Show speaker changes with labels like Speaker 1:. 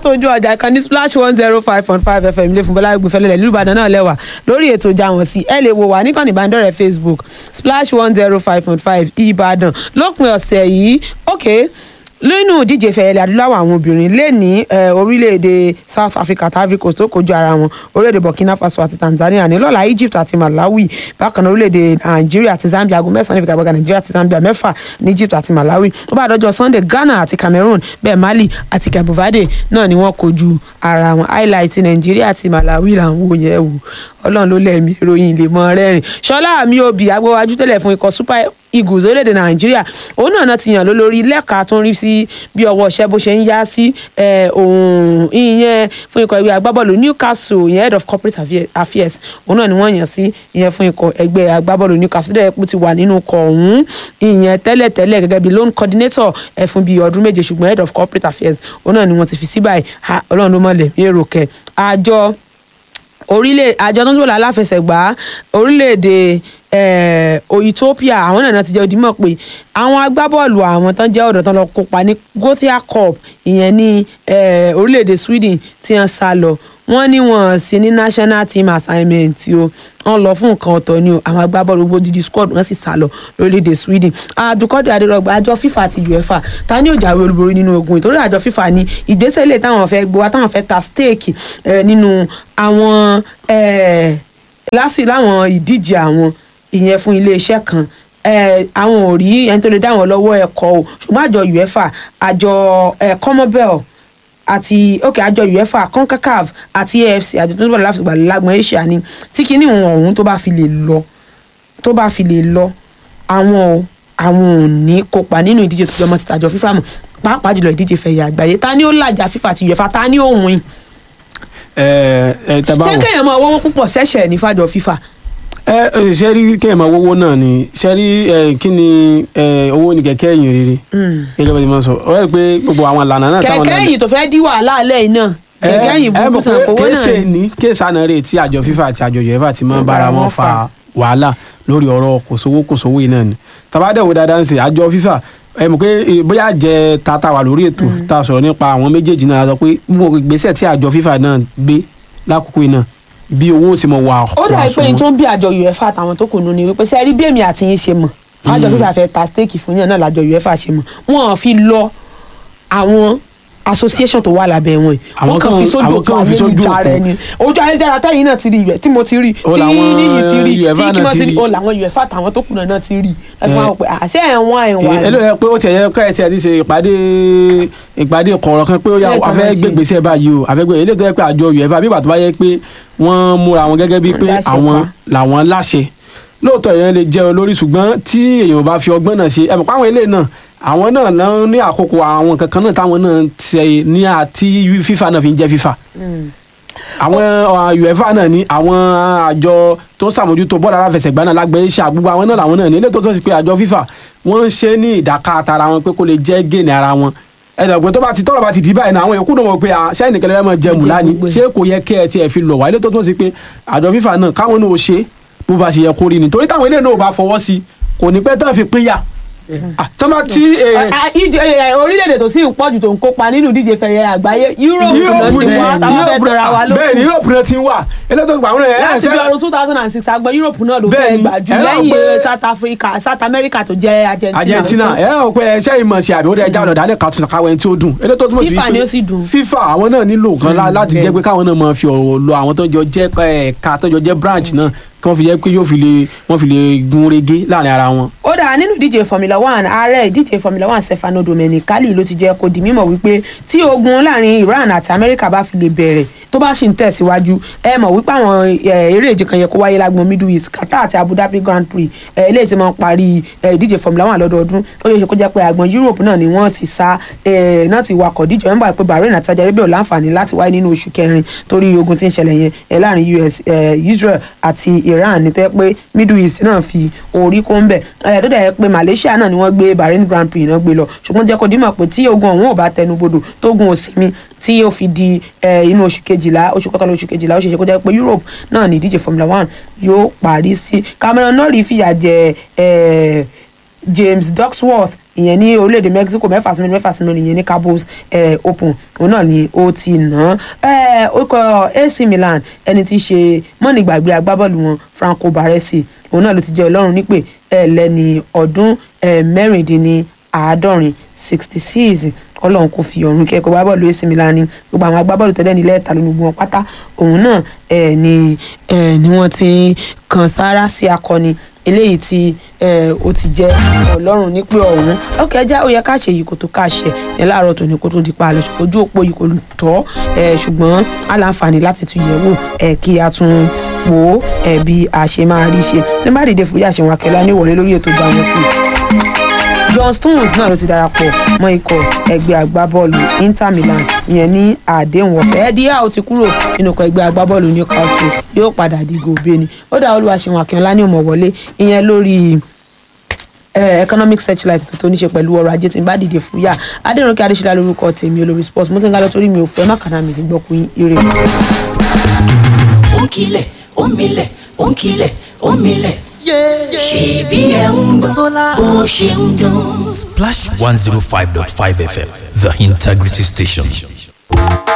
Speaker 1: látọjú ọjà kan ní splash one zero five point five fm ilé fúnbọ́lá gbẹfẹ́lẹ́lẹ̀ nílùú ìbàdàn náà lẹ́wà lórí ètò ìjà wọn sí ẹ lè wò wá níkànnì ìbánidọ́rẹ̀ẹ́ facebook splash one zero five point five ìbàdàn lópin ọ̀sẹ̀ yìí ok nínú ìdíje ìfẹ̀yẹlẹ̀ adúláwọ̀ àwọn obìnrin lè ní orílẹ̀-èdè south africa tàbí kò tó kojú ara wọn orílẹ̀-èdè burkina faso àti tanzania ní lọ́la egypt àti malawi bákan náà orílẹ̀-èdè nàìjíríà àti zambia aago mẹ́sàn-án níbi ìgbàgbọ́gà nàìjíríà àti zambia mẹ́fà ní egypt àti malawi ó bá dọ́jọ́ sunday ghana àti cameroon bẹ́ẹ̀ mali àti cabo verde náà ni wọ́n kojú ara wọn highlight nàìjíríà àti malawi là ń wò yẹn wò ọlọ́run ló lẹ́ẹ̀mí ìròyìn lè mọ rẹ́rìn ṣọlá àmì òbí agbówájú tẹ́lẹ̀ fún ikọ̀ super eagles orílẹ̀-èdè nàìjíríà òun náà ti yàn lólórí lẹ́ka tó ń rí sí bí ọwọ́ iṣẹ́ bó ṣe ń yá sí ohun ìyẹn fún ikọ̀ ẹgbẹ́ agbábọ́ọ̀lù newcastle ìyẹn head of corporate affairs òun náà ni wọ́n yàn sí ìyẹn fún ikọ̀ ẹgbẹ́ agbábọ́ọ̀lù newcastle dẹ̀ pé ti wà nínú ikọ̀ ọ̀hún ìyẹn tẹ́lẹ̀tẹ́lẹ̀ gẹ́gẹ́ bí loan coordinator ẹ̀ fún bíi ọdún méje ṣùgbọ́n head of corporate affairs òun náà ni wọ́n ti fi sí báyìí ọlọ́run ló mọ̀lẹ̀ mí èrò kẹ àjọ orílẹ̀ àjọ tó ń sọ̀rọ̀ aláfẹsẹ̀gbá orílẹ̀-èdè Ethiopia àwọn náà ti jẹ́ odimọ̀ pé àwọn agbábọ́ọ̀lù àwọn tán jẹ́ ọ̀dọ́ tán lọ kópa ní Gothia Cup ìyẹn ní orílẹ̀-èdè Sweden tí wọ́n sá lọ wọ́n ní wọ́n sí ní national team assignment o wọ́n lọ fún nǹkan ọ̀tọ̀ ni o àwọn agbábọ́ọ̀lù gbogbo dídí squad wọ́n sì sá lọ lórílẹ̀‐èdè Sweden Abdulkadir Adérọ̀gbà àjọ FIFA àti UEFA ta ni ó jáwé olúborí nínú ogun ìtorí àjọ FIFA ní ìgbésẹ̀ ilé táwọn fẹ́ gbé wá táwọn fẹ́ ta stake nínú àwọn lásì láwọn ìdíje àwọn ìyẹn fún iléeṣẹ́ kan àwọn ò rí ẹni tó lè dá wọn lọ́wọ́ ẹ̀kọ́ o ṣùgbọ́n àjọ UEFA àjọ Commonwealth àti ok àjọ uefa concacaf àti afc àjọ tó ń bọ̀ láti gbàlẹ́ lágbọ̀n asia ni tí kinní wọn ọ̀hún tó bá fi lè lọ tó bá fi lè lọ àwọn o àwọn ò ní kópa nínú ìdíje tó jọmọ́ síta àjọ fífà mọ̀ pàápàá jùlọ ìdíje fẹ̀yà àgbáyé ta ni ó làjà fífà àti uefa ta ni ó win. ṣé kéèyàn máa wọ́wọ́ púpọ̀ ṣẹ̀ṣẹ̀ ní fàjọ fífà
Speaker 2: ẹ ṣe rí kéèyàn máa wọ́wọ́ náà ni ṣe rí kí ni owó ni kẹ̀kẹ́ ẹ̀yìn rere gẹ́gẹ́ bá ti máa sọ ọ rẹ pé gbogbo àwọn ìlànà náà táwọn náà
Speaker 1: kẹ̀kẹ́ ẹ̀yìn tó fẹ́ dí wàhálà alẹ́ yìí náà kẹ̀kẹ́ ẹ̀yìn burúkú sàn fowó náà
Speaker 2: kéèsè ní kéèsì àná rè tí àjọ FIFA àti àjọ UEFA ti máa ń bára wọn fa wàhálà lórí ọ̀rọ̀ kòsówó kòsówó yìí náà ni tabadẹ́wò dáadáa ń sè àjọ FIFA ẹ mọ̀ pé bóyá jẹ tata wà lórí ètò tá a sọ̀rọ̀ nípa àwọn méjèèjì náà sọ pé gbogbo ìgbésẹ̀ tí àjọ FIFA náà gbé lákòókò yìí náà bí owó sì mọ wà.
Speaker 1: ó dà pé n tó ń bí àjọ uefa àtàwọn tó kù nù ni wípé sẹ́ẹ̀rí bí èmi àti yín ṣe mọ̀ àjọ fífa fẹ́ ta stéèkì fún yàn náà lájọ uefa ṣe mọ̀ wọ́n fi lọ àwọn association tó wà lábẹ́ wọn yìí wọ́n kàn fi sójú òkú ayélujára ẹni ojú ayélujára tẹ́yìn náà ti rí ìwẹ̀ tí mo ti rí tí níyì ti rí tí kí wọ́n ti rí o làwọn uefa àtàwọn tó kù náà ti rí ẹ fún wa pé àṣẹ ẹ̀wọ̀n ẹ̀wọ̀n.
Speaker 2: ẹ ló yẹ pé ó tiẹ̀ yẹ ká ẹ tiẹ̀ ti ṣe ìpàdé ìpàdé kọ̀ọ̀rọ̀ kan pé ó yà a fẹ́ gbégbèsè báyìí o àfẹ́ gbé eléyìí tó yẹ pé àjọ uefa bí ìgbà tó bá yẹ pé wọ́n múra wọn gẹ́gẹ́ bíi pé àwọn làwọn láṣẹ lóòótọ́ èèyàn lè jẹ́ olórí ṣùgbọ́n tí èèyàn bá fi ọgbọ́n náà ṣe ẹ mọ̀ pé àwọn eléyìí náà àwọn náà náà ní àkókò àwọn kankan náà táwọn náà ṣe ní àti FIFA náà fi ń jẹ́ FIFA àwọn uefa náà ní àwọn àjọ tó ń ṣàmójútó bọ́ọ̀lù aláfẹsẹ̀gbá náà lágbẹ̀ẹ́ iṣẹ́ àgbúgbò àwọn náà làwọn náà ní eléyìí tó tó ṣe pé àjọ FIFA wọ́n ń ṣe ní ìdàkà tara wọn pé kó lè jẹ́ gèèní ara wọn ẹ̀dọ̀gbọ́n tó bá ti tọ́lọ̀ bá ti dì báyìí náà àwọn yòókù náà mọ̀ pé ṣé ẹnìkan lè máa jẹ mùlá ni ṣé kò yẹ kí ẹ tiẹ̀ fi lọ̀ wá ilé tó tó ṣe pé àjọ FIFA náà káwọn náà ó ṣe bó bá ṣe yẹ kó rí ni torí táwọn ilé náà ò bá fọwọ́ sí kò ní pẹ́ tán fi pínyà tọ́mọ tí.
Speaker 1: orílẹ̀-èdè tó sì ń pọ̀jù tó ń kópa nínú ìdíje fẹ̀yẹ àgbáyé Europe náà ti wá táwọn fẹ́ tẹ̀ra wa lókun.
Speaker 2: bẹ́ẹ̀ ni Europe náà ti wà elétò ìgbà wọn.
Speaker 1: láti bí ọdún two thousand and six àgbọn Europe náà ló fẹ́ gbà jù lẹ́yìn South Africa South America tó jẹ́ Argentina.
Speaker 2: Argentina ẹ ẹ pé ẹṣẹ́ ìmọ̀ sí àbí ó dẹ̀ já ọ̀dọ̀ dálẹ̀ kàtún káwé tí ó dùn elétò tó mọ̀ sí
Speaker 1: FIFA ni ó sì dùn.
Speaker 2: FIFA àwọn náà nílò kan láti jẹ́ pé káwọn náà máa fi ọ̀rọ̀ lọ àwọn tó jọ jẹ́ ẹ̀ka tó jọ jẹ́ branch náà kí wọ́n fi jẹ́ pé yóò fi lè wọ́n fi lè gun rege láàrin ara wọn.
Speaker 1: ó dáa nínú ìdíje Formula One ààrẹ ìdíje Formula One Stefano Domenicali ló ti jẹ́ kó di mímọ̀ wípé tí ogun láàrin Iran àti Amẹ́ríkà bá fi lè bẹ̀rẹ̀ tó bá sì ń tẹ̀síwájú ẹ mọ̀ wípé àwọn eré ìje kan yẹ kó wáyé lágbọn Middle East Qatar àti Abu Dhabi Grand Prix eléyìí tí wọ́n parí ìdíje Formula One lọ́dọọdún ó yẹ kó jẹ́ pé àgbọn Europe náà ni wọ́n ti sá náà ti wakọ̀ díje wọ́n gbà pé Bahrain àti Saudi Arabia ò láǹfààní láti wáyé nínú oṣù kẹrin torí ogun tí ń ṣẹlẹ̀ yẹn láàrin US Israel àti Iran ní tẹ́ pé Middle East náà fi orí kó ń bẹ̀ ẹ̀ tó dẹ̀ yẹ pé Malaysia náà ni wọ́n gbé Bahrain Grand Prix náà gbé lọ ṣùgbọ́n jẹ́ kó dímọ̀ pé tí ogun ọ̀hún ò bá tẹnubodò tógun òsínmi tí ó fi di inú oṣù kejìlá oṣù kọkànlá oṣù kejìlá ó ṣe ṣe kó jẹ́ pé Europe náà ní ìdíje Formula One yóò parí sí Cameron Norrie fìyà jẹ James Ducksworth ìyẹn ní orílẹ̀-èdè Mexico mẹ́fà sí mẹ́rin mẹ́fà sí mẹ́rin ìyẹn ní Cabos eh, Open òun náà ni ó ti nà án orúkọ AC Milan ẹni tí í ṣe mọ́nìgbàgbé agbábọ́ọ̀lù wọn Franco Baresi òun náà ló ti jẹ́ ọlọ́run nípè ẹ̀ lẹ́ni ọdún eh, mẹ́rìndínláàádọ́rin sixty six kọlọ́run kò fi ọ̀run kẹ́kọ̀ọ́ bá bọ́ọ̀lù AC Milan ni gbogbo àwọn agbábọ́ọ̀lù tẹ́lẹ̀ nílẹ̀ ẹ̀ta ló ní gbogbo wọn pátá òun náà ẹ̀ ni ẹ̀ ni wọ́n ti kàn sára sí akọni eléyìí tí ẹ̀ ó ti jẹ́ ọlọ́run nípè ọ̀hún ọkẹ́ ẹja ó yẹ ká ṣe yìí kó tó ká ṣe ẹ̀ láàárọ̀ tòní kó tó di pa àlọ́ ṣùgbọ́n ojú òpó yìí kò tọ́ ẹ̀ ṣùgbọ́n aláǹfààní láti tún yẹ̀ wò ẹ̀ kí a tún wò ó ẹ̀ bí a ṣe máa rí ṣe tí n bá dìde fúyà ṣe wọn akẹ́lá ní ìwọlé lórí ètò ìgbà wọn sí i John Stones náà ló ti darapọ̀ mọ́ ikọ̀ ẹgbẹ́ agbábọ́ọ̀lù Inter Milan ìyẹn ní àdéhùn ọ̀fẹ́ Eddie Howe ti kúrò nínú ikọ̀ ẹgbẹ́ agbábọ́ọ̀lù Newcastle yóò padà di gòbé ni ó dá Olúwaṣeun Akínọlá ní òmò wọlé ìyẹn lórí economic searchlight tó tó ní ṣe pẹ̀lú ọrọ̀ ajé tí n bá dìde fúyà Adérónkè Adéṣọlá lórúkọ tèmi olórí sports mo ti ń ga lọ torí mi ò fẹ́ mákànnà mi gbọ́kùn ire.
Speaker 3: ó ń kilẹ̀ ó ń milẹ̀ ó ń kilẹ̀ ó ń milẹ̀ ṣèbí ẹ̀ ń gbọ́ bó ṣe ń dún.
Speaker 4: Splash 105.5 FM, the integrity station.